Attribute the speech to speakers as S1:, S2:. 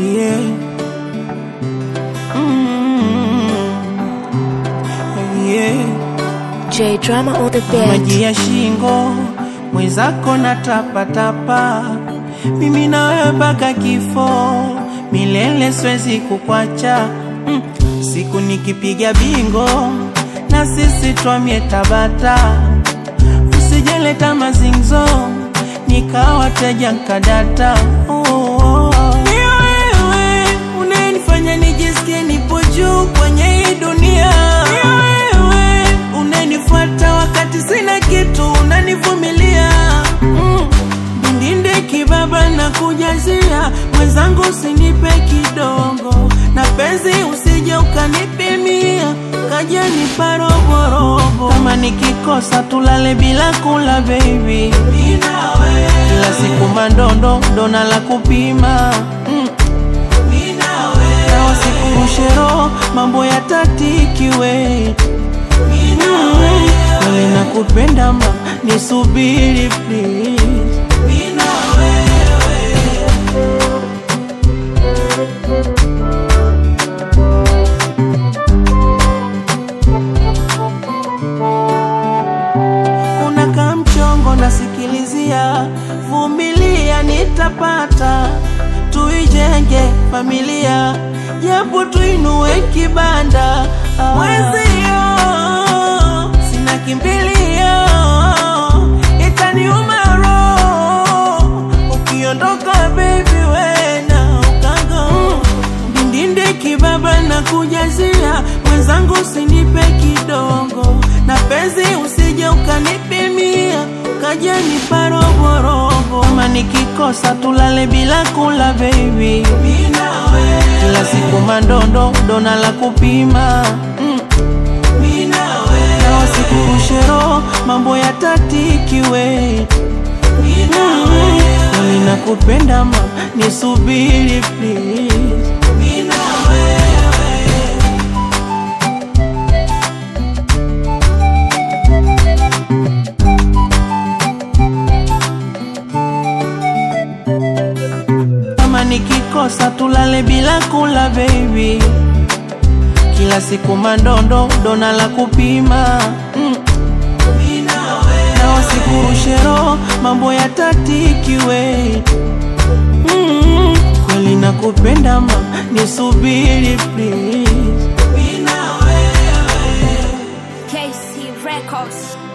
S1: yeah. Mm, yeah.
S2: J Drama on the beat.
S1: maji ya shingo mwenzako na tapatapa, mimi na wewe mpaka kifo, milele siwezi kukwacha. Mm, siku nikipiga bingo na sisi twamie Tabata, usijeleta mazingzo nikawa teja nkadata. Oh, oh, oh. Ni wewe unanifanya nijisikie nipo juu kwenye hii dunia. Ni wewe unanifuata wakati sina kitu, unanivumilia mm. Ndinde kibaba na kujazia mwenzangu, usinipe kidogo na penzi, usije ukanipimia kaja nipa roborobo. Kama nikikosa tulale bila kula baby, kila siku mandondo dona la kupima mm. na wasikurushe roho mambo ya tatikiwe Kweli nakupenda ma nisubiri please Unakaa mchongo nasikilizia, vumilia nitapata, tuijenge familia, japo tuinue kibanda Ah. mwezio, sina kimbilio, itaniuma roho ukiondoka baby, wena ukago ndindinde kibaba na kujazia mwenzangu, usinipe kidogo na penzi, usije ukanipimia kaja nipa roborobo. Kama nikikosa tulale bila kula baby, kila siku mandondo dona la kupima mm. na wasikurushe roho mambo ya tatikiwe Kweli nakupenda ma nisubiri please kama nikikosa tulale bila kula baby, kila siku mandondo dona la kupima mm. na wasikurushe roho mambo ya tatikiwe mm. kweli nakupenda ma nisubiri please
S2: KC Records.